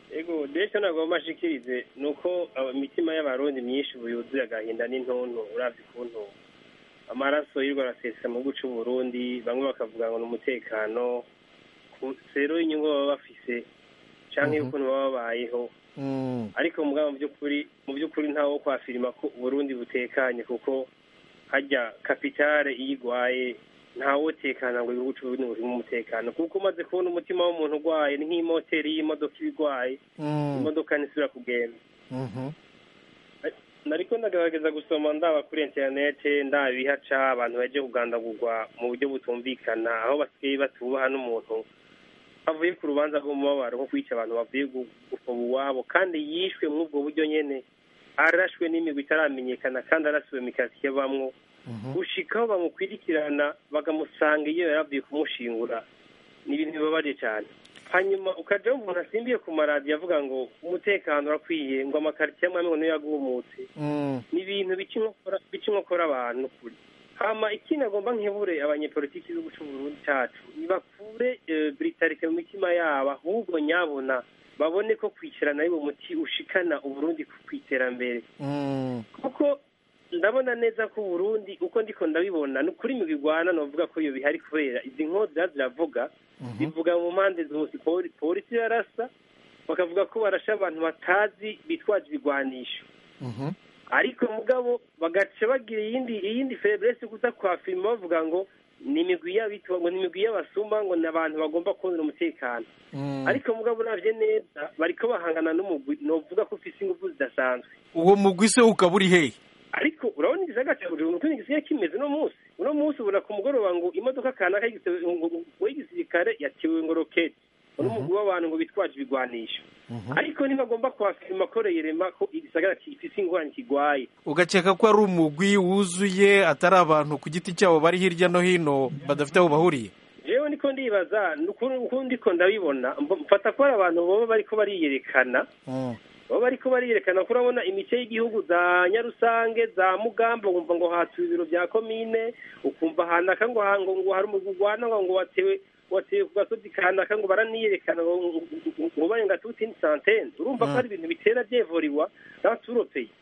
S11: ego ndetse ntabwo bamashikirize ni uko imitima y'abarundi myinshi ubu yuzuye agahinda n'intuntu urabye ukuntu amaraso y'urwo arasesa mu gihugu cy'u Burundi bamwe bakavuga ngo ni umutekano rero inyungu baba bafise cyangwa y'ukuntu baba babayeho ariko mugabo mu by'ukuri mu by'ukuri ntawo kwafirima ko Burundi butekanye kuko hajya kapitale iyo igwaye ntawotekana ngo igihugu cy'uburundi burimo umutekano kuko umaze kubona umutima w'umuntu urwaye ni nk'imoteri y'imodoka iba igwaye imodoka ntisubira kugenda nariko ndagerageza gusoma ndaba kuri interinete ndaba ibihaca abantu baje kugandagurwa mu buryo butumvikana aho basigaye batubaha n'umuntu bavuye ku rubanza rw'umubabaro nko kwica abantu bavuye gufoba iwabo kandi yishwe muri ubwo buryo nyene arashwe n'imigwi itaramenyekana kandi arasiwe mikasiye bamwo gushikaho bamukwirikirana bakamusanga iyo yaravuye kumushingura ni ibintu bibabaje cyane hanyuma ukaja umuntu asimbiye ku maradiyo avuga ngo umutekano urakwiye ngo amakaritsiye amwe amwe niyo yagumutse ni ibintu bica inkokora abantu kuri hama ikindi agomba nkebure abanyepolitiki b'igihugu c'uburundi cacu nibakure britarike mu mitima yabo ahubwo nyabona babone ko kwicarana ari muti ushikana uburundi ku iterambere kuko ndabona neza ko uburundi uko ndiko ndabibona ni ukuri imigwi igwana novuga ko iyo bihari kubera izi nkozi ziba ziravuga bivuga mu mpande zose polisi yarasa bakavuga ko barasha abantu batazi bitwaje ibigwanisho ariko mugabo bagaca bagira iyindi iyindi febrese kuza kwafirima bavuga ngo ni imigwi y'abitwa ngo ni imigwi y'abasuma ngo ni abantu bagomba kubonera umutekano ariko mugabo uravye neza bariko bahangana n'umugwi novuga ko ufise ingufu zidasanzwe
S1: uwo mugwi se ukaba uri hehe
S11: ariko urabona igisagara cya bujumbura ukuntu gisigaye kimeze uno munsi uno munsi ubona ku mugoroba ngo imodoka kanaka w'igisirikare yatiwe ngo roketi n'umugwi w'abantu ngo bitwaje ibigwanisho ariko ntibagomba kuhafirima ko reyerema ko igisagara gifise ingorane kigwaye
S1: ugakeka ko ari umugwi wuzuye atari abantu ku giti cyabo bari hirya no hino badafite aho bahuriye
S11: jewe niko ndibaza ukuntu ndiko ndabibona mfata ko ari abantu boba bariko bariyerekana baba bariko bariyerekana ko urabona imice y'igihugu za nyarusange za mugamba wumva ngo hatuye ibiro bya komine ukumva hanaka ngo ngo hari umugwi ugwana ngo watewe watewe ku gasozi kanaka ngo baraniyerekana ngo barenga tuti ni santene urumva ko hari ibintu bitera byevuriwa n'abaturopeye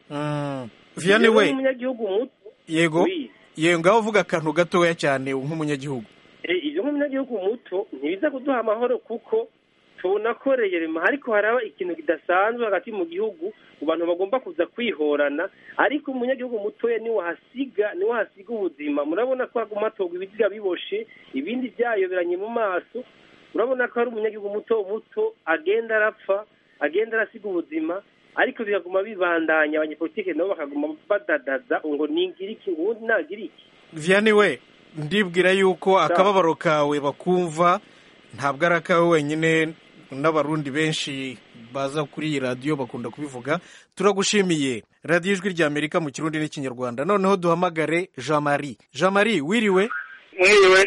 S1: vianney we
S11: umunyagihugu muto
S1: yego yego ngaho uvuga akantu gatoya cyane nk'umunyagihugu
S11: ibyo nk'umunyagihugu muto ntibiza kuduha amahoro kuko tubona ko reyerema ariko haraba ikintu kidasanzwe hagati mu gihugu abantu bagomba kuza kwihorana ariko umunyagihugu mutoya niwe hasiga niwe hasiga ubuzima murabona ko haguma hatogwa ibiziga biboshe ibindi byayoberanye mu maso urabona ko hari umunyagihugu muto muto agenda arapfa agenda arasiga ubuzima ariko bikaguma bibandanya abanyepolitike nabo bakaguma badadaza ngo ningira iki ngo ubundi nagira iki
S1: vianney we ndibwira yuko akababaro kawe bakumva ntabwo ari akawe wenyine n'abarundi benshi baza kuri iyi radiyo bakunda kubivuga turagushimiye radiyo ijwi rya amerika mu kirundi n'ikinyarwanda noneho duhamagare jean marie jean marie wiriwe
S12: mwiriwe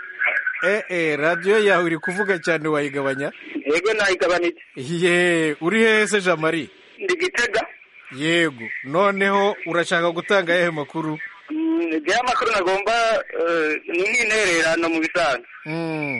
S1: ee radiyo yawe iri kuvuga cyane wayigabanya
S12: yego nayigabanije
S1: ye uri hehe se jean marie
S12: ndi gitega
S1: yego noneho urashaka gutanga ayahe makuru
S12: njyewe amakuru nagomba ni nk'intererano mu bisanzwe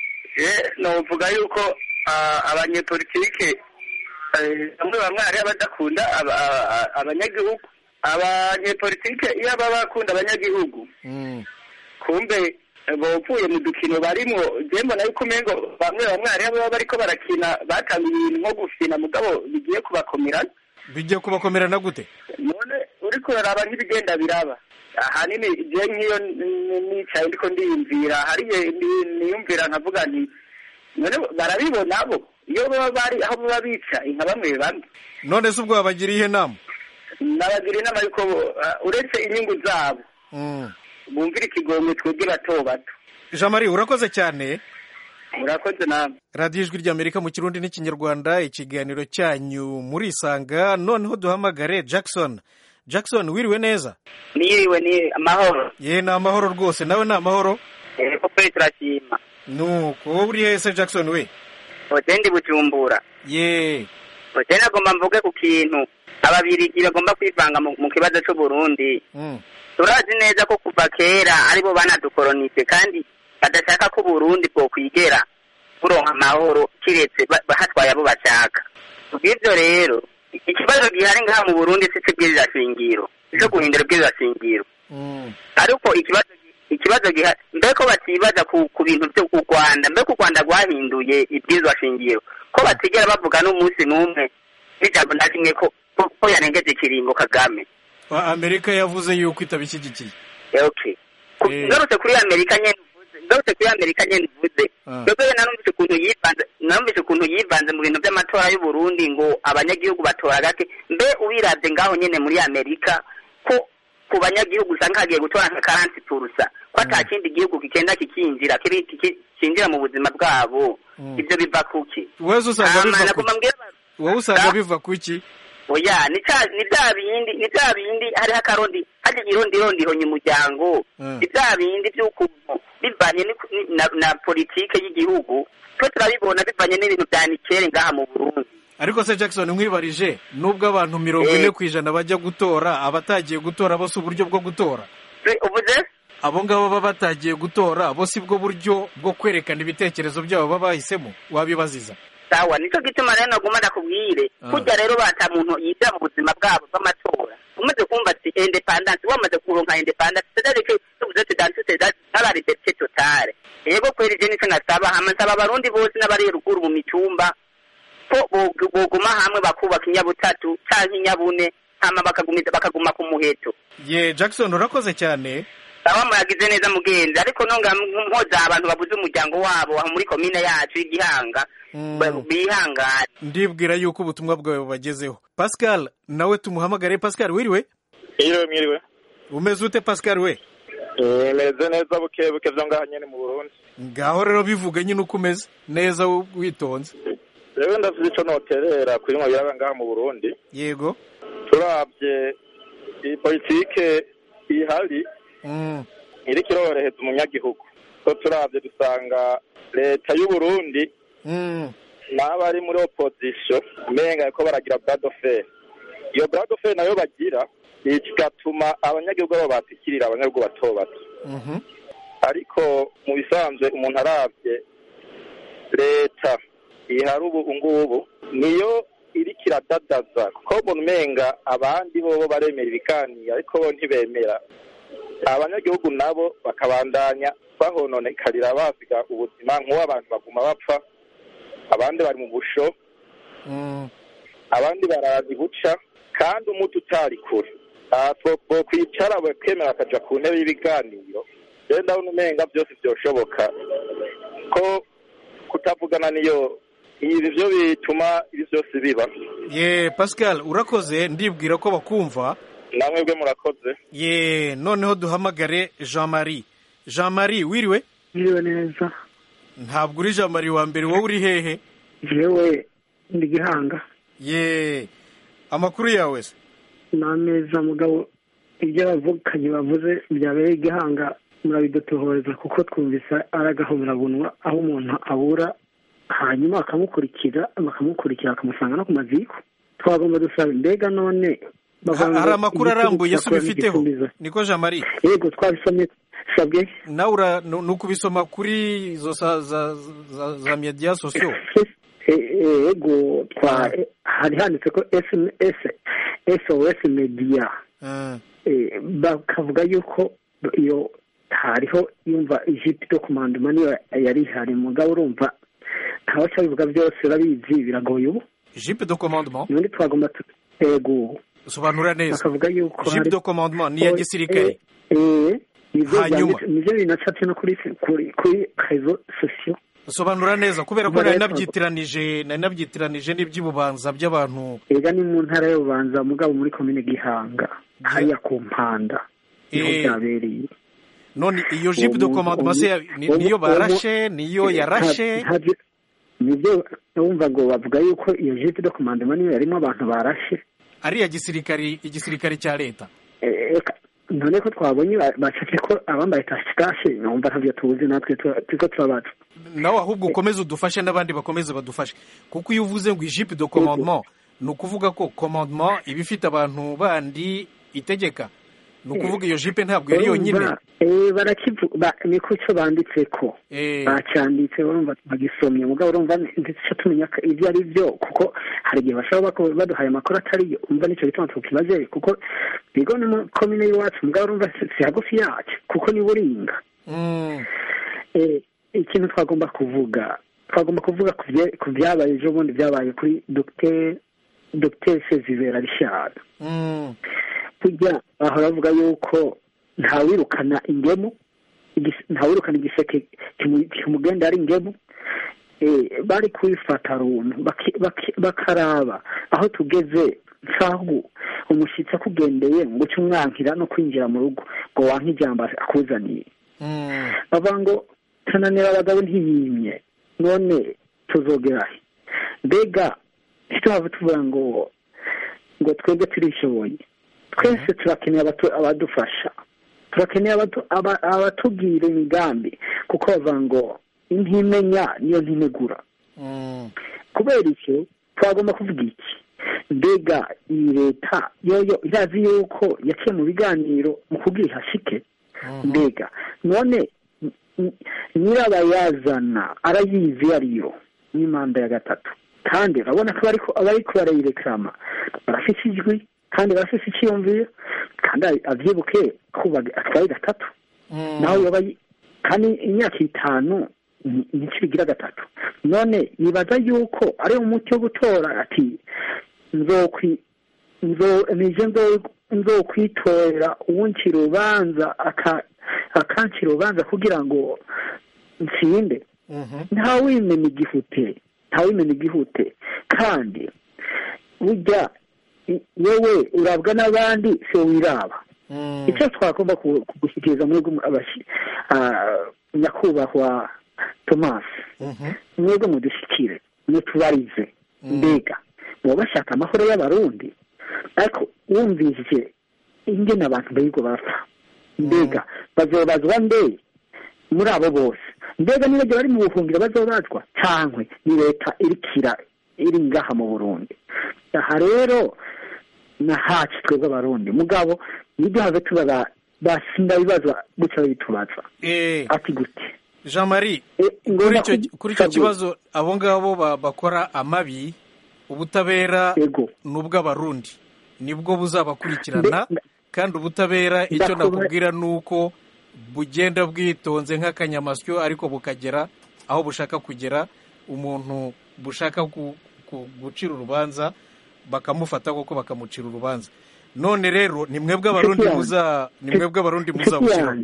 S12: novuga yuko abanyepolitike bamwe bamwe hariho abadakunda abanyagihugu abanyepolitike iyo baba bakunda abanyagihugu kumbe bopfuye mu dukino barimo njye mbona yuko umengo bamwe bamwe hariho ababa bariko barakina batanga ibintu nko gufina mugabo bigiye kubakomerana
S1: bigiye kubakomerana gute
S12: none uriko uraraba nk'ibigenda biraba ahanini je nk'iyo nicaye ndiko ndiyumvira hariye niyumvira nkavuga nti none barabibona bo iyo baba bari aho baba bica inka bamwe bamwe
S1: none se ubwo babagiriye inama
S12: nabagira inama yuko uretse inyungu zabo bumvira ikigomwe twebwe bato bato
S1: jean marie urakoze cyane
S12: urakoze nawe
S1: radiyo ijwi ry'amerika mu kirundi n'ikinyarwanda ikiganiro cyanyu murisanga noneho duhamagare jackson jackson wiriwe neza
S5: niriwe ni amahoro
S1: ye ni amahoro rwose nawe ni amahoro
S5: yego pe turashima
S1: nuko wowe uri hese jackson we
S5: hote ndi bujumbura
S1: ye
S5: hote nagomba mvuge ku kintu ababirigi bagomba kwivanga mu kibazo c'uburundi turazi neza ko kuva kera aribo banadukolonise kandi badashaka ko uburundi bwokwigera buronka amahoro kiretse hatwaye abo bashaka
S12: kubw'ibyo rero ikibazo gihari ngaha mu burundi si cy'ubwiriza shingiro cyo guhindura ubwiriza shingiro ariko ikibazo ikibazo gihari mbe ko batibaza ku ku bintu byo ku rwanda mbe ku rwanda rwahinduye ibwirizwa shingiro ko batigera bavuga n'umunsi n'umwe n'ijambo na rimwe ko ko- ko yarengeje ikiringo kagame
S1: amerika yavuze yuko itabishyigikiye
S12: okay Ku- ngarutse kuri amerika nyene uvuze ngarutse kuri amerika nyene uvuze
S1: Ah.
S12: twebwe narumvise ukuntu yivanze narumvise ukuntu yivanze mu bintu by'amatora y'u Burundi ngo abanyagihugu batora gake mbe ubiravye ngaho nyene muri amerika ko ku banyagihugu usanga hagiye gutora nka karansi purusa ko ata kindi gihugu kigenda kikinjira kiri- kiki- kinjira mu buzima bwabo ibyo biva kuki
S1: wese usanga
S12: Hama
S1: biva
S12: nagomba
S1: kuki
S12: mbwira
S1: wowe usanga biva kuki
S12: oya ni cya ni bya bindi ni bya bindi hariho akarondi hajya irondirondi ihonye umuryango
S1: Mm.
S12: ni bya bindi by'ukuntu bivanye ni- ni- na, na politike y'igihugu twe turabibona bivanye n'ibintu bya nikere ngaha mu burundi
S1: ariko se jackson nkwibarije nubwo abantu mirongo ine ku ijana bajya gutora abatagiye gutora bo si uburyo bwo gutora
S12: uvuze
S1: abo ngabo baba batagiye gutora bo si bwo buryo bwo kwerekana ibitekerezo byabo baba bahisemo wabibaziza
S12: sawa nicyo gituma rero naguma ndakubwire
S1: Ah.
S12: kurya rero bata muntu yiga mu buzima bwabo bw'amatora umaze kumva ati independance wamaze kuronka independance c'est-à-dire que tuvuze ati dans toutes les aba liberté totale yego kweri je nico nasaba hama nsaba abarundi bose n'abari ruguru mu mitumba ko bo- boguma hamwe bakubaka inyabutatu canke inyabune hama bakagumiza bakaguma ku muheto
S1: ye jackson urakoze cyane
S12: sawa muragize neza mugenzi ariko nonga mpoza abantu babuze umuryango wabo aho muri komine yacu y'igihanga ba- bihangane
S1: ndibwira yuko ubutumwa bwawe bubagezeho pascal nawe tumuhamagare pascal wiriwe
S13: Mwiriwe mwiriwe
S1: umeze ute pascal we
S13: Eh, meze neza buke buke vyo ngaha nyene mu Burundi
S1: ngaho rero bivuga nyine uko umeze neza witonze
S13: rero ndafite ico noterera kuri mwe biraba ngaha mu Burundi
S1: yego
S13: turavye iyi politike ihari
S1: Mm.
S13: iriko irorohereza umunyagihugu ko turavye dusanga leta y'u Burundi
S1: Mm.
S13: n'abari muri opposition umenga ko baragira bras de fer iyo bras de fer nayo bagira kigatuma abanyagihugu babo batikirira abanyagihugu bato bato
S1: Mhm.
S13: ariko mu bisanzwe umuntu aravye leta ihari ubu ngubu niyo iriko iradadaza kuko mbona umenga abandi bobo baremera ibiganiro ariko bo ntibemera abanyagihugu nabo bakabandanya bahononekarira basiga ubuzima nk'uwo abantu baguma bapfa abandi bari mu busho
S1: Mm.
S13: abandi barazi guca kandi umuti utari kure aha two kwicara bakemera bakaja ku ntebe y'ibiganiro rero ndabona umenga byose byoshoboka ko kutavugana niyo ibi byo bituma ibi byose biba
S1: ye pascal urakoze ndibwira ko bakumva
S13: namwe bwe murakoze
S1: ye noneho duhamagare jean marie jean marie wiriwe
S14: Mwiriwe neza
S1: ntabwo uri jean marie wa mbere wowe uri hehe
S14: jewe ndi gihanga
S1: ye amakuru yawe se
S14: ni ameza mugabo ibyo abavukanye bavuze byabereye igihanga murabidutohoreza kuko twumvise ari agahomerabunwa aho umuntu abura hanyuma bakamukurikira bakamukurikira bakamusanga no ku maziko twagomba dusaba mbega none bavuga ngo
S1: hari amakuru
S14: igitugu
S1: arambuye se
S14: kirakora
S1: ubifiteho
S14: n'igisumbizo.
S1: niko jean marie
S14: yego twabisomye sabwe
S1: nawe ura ni ni ukubisoma kuri izo za za za, za media sosiyo
S14: E- e- yego twa hari handitse ko sms sos media Eh, bakavuga yuko iyo hariho yumva ijipo yo kumanduma niyo yari ihari mugabo urumva ntawe cyabivuga byose urabizi biragoye ubu
S1: jipe de commandement
S14: nundi twagomba tu- yego
S1: sobanura neza
S14: bakavuga yuko
S1: jipe
S14: hari-
S1: de commandement ni iya
S14: Oh,
S1: gisirikare
S14: eh, eh, nivyo
S1: Hanyuma.
S14: byanditse- nivyo binacapye no kuri kuri kuri rezo sosiyo
S1: sobanura neza kubera ko
S14: Ubwo
S1: nari
S14: rero-
S1: nabyitiranije nari nabyitiranije n'iby'ububanza by'abantu
S14: ega ni mu ntara y'ububanza mugabo muri komine gihanga hariya ku mpanda niho
S1: Eh.
S14: byabereye
S1: none iyo jipe de
S14: Uwo mu-
S1: commandement se ya- ni-
S14: uwo-
S1: niyo
S14: uwo-
S1: barashe niyo yarashe
S14: Nta- nta- nibyo wumva ngo bavuga yuko iyo jipe de commandement niyo yarimo abantu barashe
S1: ari iya gisirikari igisirikare cya leta
S14: Eh, eka, none ko twabonye ba- bacake ko abambaye tashitashe numva ntabyo tuzi natwe tu- turiko turabaza
S1: nawe ahubwo ukomeze udufashe n'abandi bakomeze badufashe kuko iyo uvuze ngo ijipe de commandement ni ukuvuga ko commandement iba ifite abantu bandi itegeka ni ukuvuga iyo jipe ntabwo yari yonyine
S14: barakivuga niko cyo banditse ko bacyanditse urumva bagisomye mugabo urumva ndetse tumenya ibyo ari byo kuko hari igihe bashobora baduhaye amakuru atariyo umva nicyo gituma tukibaze kuko bigo ni mu komine y'iwacu mugabo urumva si hagufi yacu kuko ni buringa ikintu twagomba kuvuga twagomba kuvuga ku byabaye ejo bundi byabaye kuri dogiteri dogiteri sezibera rishara burya bahora bavuga yuko ntawirukana ingemu ntawirukana igiseke kimugenda ari ingemu bari kubifata runtu bakaraba aho tugeze nkaho umushyitsi akugendeye ngo uce umwankira no kwinjira mu rugo ngo wanke ijambo akuzaniye bavuga ngo tunanira abagabo ntiyimye none tuzogerahe mbega ntituhave tuvuga ngo ngo twebwe turishoboye twese turakeneye abadufasha turakeneye abatubwira imigambi kuko bavuga ngo intimenya niyo ntinegura kubera icyo twagomba kuvuga iki mbega iyi leta yoyo irazi yuko yaciye mu biganiro mu kubwira ihashike mbega none nyirabayazana arayizi iyo ariyo ni manda ya gatatu kandi urabona ko abariko barayireklama barafise ijwi kandi barafise icyiyumviro kandi avyibuke ko atwaye gatatu naho yoba kandi imyaka itanu nicyo bigira gatatu none yibaza yuko ari umuti wo gutora ati nzokwi nije nzokwitorera uwuncira urubanza akancira urubanza kugira ngo nsinde ntawimena igihute ntawimena igihute kandi burya wowe urabwa n'abandi se wiraba icyo twagomba kugushyikiriza muri nyakubahwa tomasi mwebwe mudushyikire mutubarize mbega muba bashaka amahoro y'abarundi ariko wumvise ingene abantu birirwa bapfa mbega bazobazwa mbe muri abo bose mbega niba bari mu buhungiro bazobazwa cyangwa ni leta irikira iri ngaha mu burundi aha rero na hacu twebwe abarundi mugabo nibyo have tuba basinda bibazwa gutya babitubaza ati gute
S1: jean marie kuri icyo kibazo abo ngabo bakora amabi ubutabera ni ubw'abarundi nibwo buzabakurikirana kandi ubutabera icyo nakubwira ni uko bugenda bwitonze nk'akanyamasyo ariko bukagera aho bushaka kugera umuntu bushaka gucira urubanza bakamufata kuko bakamucira urubanza none rero ni mwebwe abarundi muza ni mwebwe abarundi muza gushyira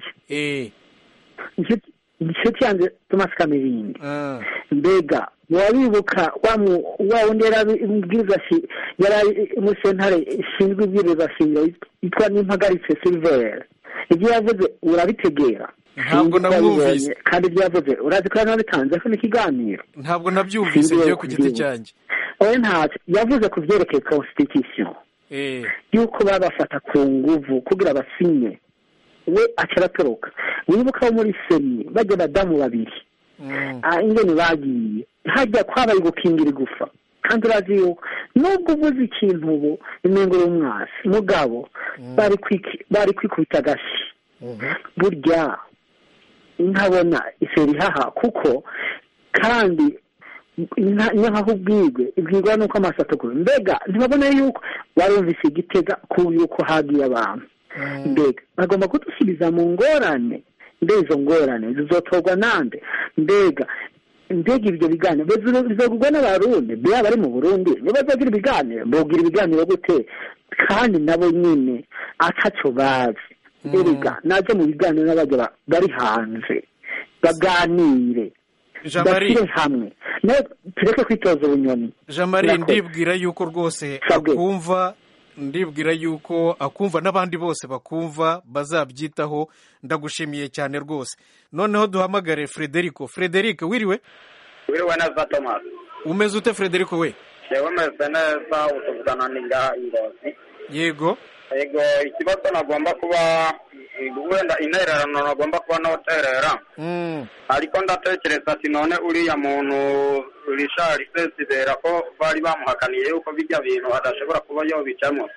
S14: inshuti yanjye tomasi kamerindi mbega wabibuka wa wundi yarabwiriza yari muri sentare ishinzwe ibwiriza shingiro yitwa n'impagaritse siliveri ibyo yavuze urabitegera
S1: ntabwo namwumvise
S14: kandi ibyo yavuze urazi ko yanabitanze ko n'ikiganiro
S1: ntabwo nabyumvise njyewe ku giti cyanjye
S14: wowe ntacyo yavuze ku byerekeye constitution yuko babafata ku nguvu kugira basinye we aca aratoroka wibuka wo muri seni bajya badamu babiri ingene bagiye hajya kwabaye gukingira igufa kandi urazi yuko nubwo uvuze ikintu ubu imengo y'umwasi mugabo bari kwikubita agashi burya ntabona iseri ihaha kuko kandi iyo nkaho ubwirwe ibwirwa nuko amaso atukura mbega ntibabona yuko barumvise igitega ku yuko hagiye abantu mbega bagomba kudusubiza mu ngorane mbe izo ngorane zizotorwa nande mbega mbega ibyo biganiro bizogurwa n'abarundi mbega bari mu burundi niba bazagira ibiganiro bogira ibiganiro gute kandi nabo nyine atacyo bazi mbega najya mu biganiro n'abajya bari hanze baganire bashyire hamwe tureke kwitoza ubunyoni
S1: jean marie ndibwira yuko rwose akumva ndibwira yuko akumva n'abandi bose bakumva bazabyitaho ndagushimiye cyane rwose noneho duhamagare frederico frederico wiriwe
S15: wiriwe neza tomasi
S1: umeze ute frederico we
S15: yewe umeze neza utuvugana n'ingaha ingozi
S1: yego
S15: yego ikibazo nagomba kuba wenda intererano nagomba kuba noterera ariko ndatekereza ati none uriya muntu rishari sesibera ko bari bamuhakaniye yuko bijya bintu adashobora kuba yobicamo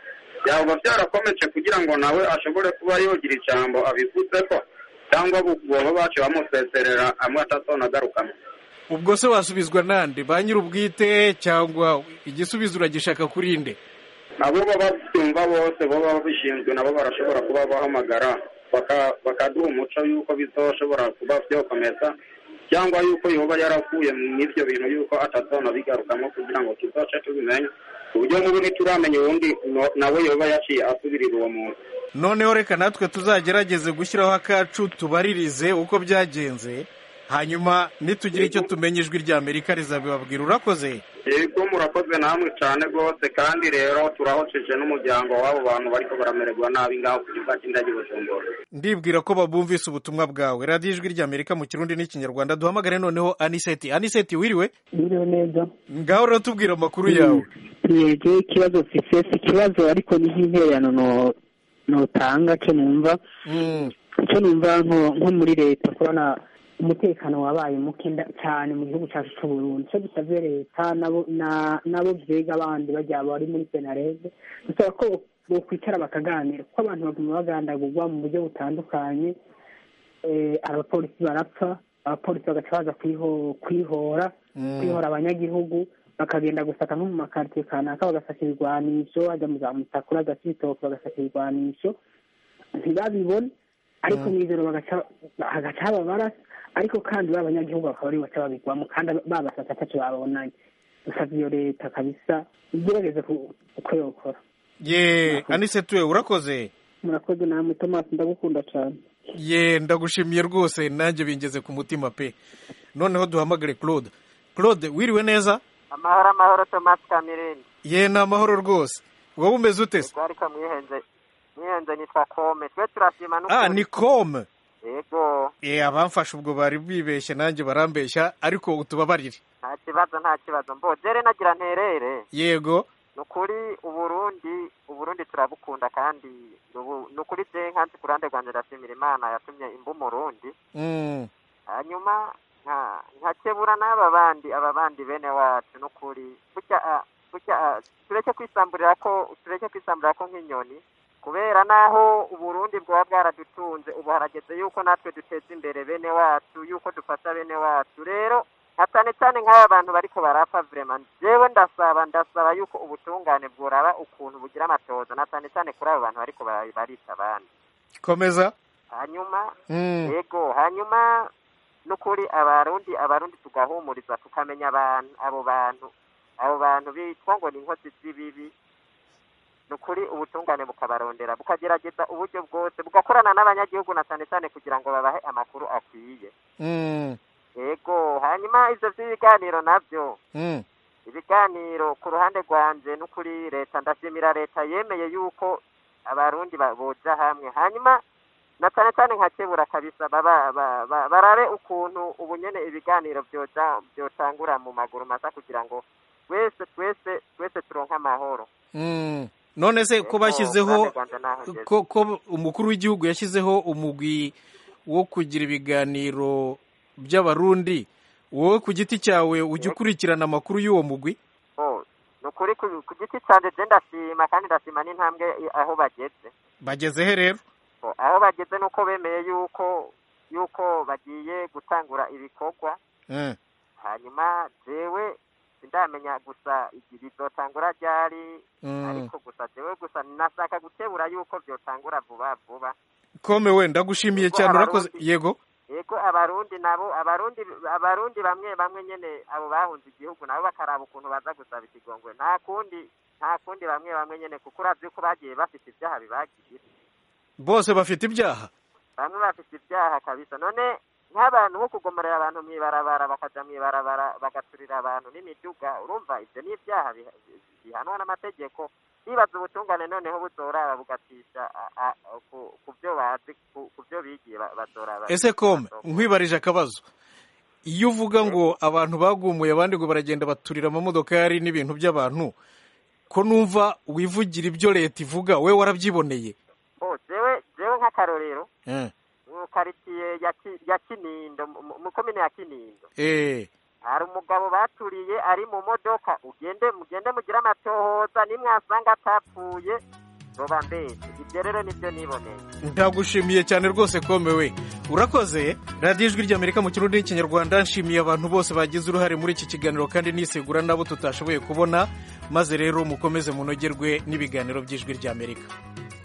S15: byaba byarakomeje kugira ngo nawe ashobore kuba yogira ijambo abivuze ko cyangwa boba bace bamuseserera amwe atazonagarukamwo
S1: ubwo se wasubizwa nande ba nyir'ubwite cyangwa igisubizo uragishaka kuri nde
S15: abo baba babyumva bose baba babishinzwe nabo barashobora kuba bahamagara bakaduha umuco y'uko bizoshobora kuba byokomeza cyangwa y'uko yoba yaravuye mu ibyo bintu y'uko atazona bigarukamo kugira ngo tuzoce tubimenye ku buryo nk'ubu ntituramenya uwundi nawe yoba yaciye asubirira uwo muntu
S1: noneho reka natwe tuzagerageze gushyiraho akacu tubaririze uko byagenze hanyuma nitugira icyo tumenya ijwi rya amerika rizabibabwira urakoze
S15: yego murakoze namwe cyane rwose kandi rero turahoceje n'umuryango w'abo bantu bariko baramererwa nabi ngaho ku kibuga cy'indege bujumbura
S1: ndibwira ko babumvise ubutumwa bwawe radiyo ijwi rya amerika mu kirundi n'ikinyarwanda duhamagare noneho aniseti aniseti wiriwe
S14: wiriwe neza
S1: ngaho rero tubwira amakuru yawe
S14: yego ikibazo mfise si ikibazo ariko ni nk'intererano notanga cyo numva icyo numva nko muri leta kubona umutekano wabaye muke cyane mu gihugu cyacu cy'u Burundi cyo dusabye leta nabo byega abandi bajya bari muri senarede dusaba ko bokwicara bakaganira kuko abantu baguma bagandagurwa mu buryo butandukanye abapolisi barapfa abapolisi bagaca baza kwihora kwihora abanyagihugu bakagenda gusaka nko mu makaritsiye kanaka bagasaka ibigwanisho hajya mu za mutakura hagati y'ibitoki bagasaka ibigwanisho ntibabibone ariko mu ijoro hagaca haba barasa ariko kandi ba banyagihugu bakaba ari baca babigwamo kandi babasasa ataco babonanye dusavye iyo leta kabisa igerageze uko yokora
S1: ye anise tuwe urakoze
S14: murakoze namwe tomasi ndagukunda cane
S1: ye ndagushimiye rwose nanjye bingeze ku mutima pe noneho duhamagare claude claude wiriwe neza
S16: amahoro amahoro tomasi kamirindi
S1: ye ni amahoro rwose wowe umeze ute se
S16: ariko mwihenze mwihenze nitwa kome twe turashima
S1: n'ukuri ah ni kome
S16: yego
S1: eh abamfashe ubwo bari bibeshye nanjye barambeshya ariko utubabarire
S16: nta kibazo nta kibazo mbogere nagira nterere
S1: yego
S16: ni ukuri uburundi uburundi turabukunda kandi ni ukuri je nkanzi ku ruhande rwanjye ndashimira imana yatumye imba umurundi hanyuma nkakebura n'aba bandi aba bandi bene wacu ni ukuri burya burya tureke kwisamburira ko tureke kwisamburira ko nk'inyoni kubera naho uburundi bwaba bwaradutunze ubu harageze yuko natwe duteza imbere bene wacu yuko dufasha bene wacu rero nka cyane cyane nk'aba bantu bariko barapfa vrema jewe ndasaba ndasaba yuko ubutungane bworaba ukuntu bugira amatoza na cyane cyane kuri abo bantu bariko barica abandi
S1: komeza
S16: hanyuma yego hanyuma n'ukuri abarundi abarundi tugahumuriza tukamenya abantu abo bantu abo bantu bitwa ngo ni inkozi z'ibibi ni ukuri ubutungane bukabarondera bukagerageza uburyo bwose bugakorana n'abanyagihugu na cyane cyane kugira ngo babahe amakuru akwiye yego hanyuma ibyo by'ibiganiro nabyo ibiganiro ku ruhande rwanjye n'ukuri leta ndashimira leta yemeye yuko abarundi boja hamwe hanyuma na cyane cyane nka kebura kabisa barabe ukuntu ubu nyene ibiganiro byotangura mu maguru masa kugira ngo twese twese twese turonke amahoro
S1: none se ko bashyizeho ko umukuru w'igihugu yashyizeho umugwi wo kugira ibiganiro by'abarundi wowe ku giti cyawe ujya ukurikirana amakuru y'uwo mugwi
S16: ni ukuri ku giti cyanjye je ndashima kandi ndashima n'intambwe aho bageze
S1: bageze he rero
S16: aho bageze nuko bemeye yuko yuko bagiye gutangura ibikorwa hanyuma jewe ndamenya gusa bizotangura ryari ariko gusa jewe gusa nashaka gukebura yuko byotangura vuba vuba
S1: kome we ndagushimiye cyane urakoze yego
S16: yego abarundi nabo abarundi abarundi bamwe bamwe nyene abo bahunze igihugu nabo bakaraba ukuntu baza gusaba ikigongwe nta kundi nta kundi bamwe bamwe nyene kuko uravye ko bagiye bafite ibyaha bibagiye
S1: bose bafite ibyaha
S16: bamwe bafite ibyaha kabisa none nk'abantu nko kugomorera abantu mw'ibarabara bakaja mw'ibarabara bagaturira abantu n'imiduga urumva ivyo ni ibyaha bihanwa n'amategeko bibaza ubutungane noneho buzoraba bugatisha ku byo bazi ku byo bigiye bazoraba
S1: ese kome nkwibarije akabazo iyo uvuga ngo abantu bagumuye abandi ngo baragenda baturira amamodokari n'ibintu by'abantu ko numva wivugira ibyo leta ivuga we warabyiboneye
S16: jewe jewe nk'akarorero mu karitsiye ya kinindo mu komine ya kinindo hari umugabo baturiye ari mu modoka ugende mugende mugire amatohoza nimwasanga atapfuye zoba mbese ibyo rero nibyo niboneye
S1: ndagushimiye cyane rwose komewe urakoze radiyo ijwi ry'amerika mu kirundi n'ikinyarwanda nshimiye abantu bose bagize uruhare muri iki kiganiro kandi nisegura nabo tutashoboye kubona maze rero mukomeze munogerwe n'ibiganiro by'ijwi ry'amerika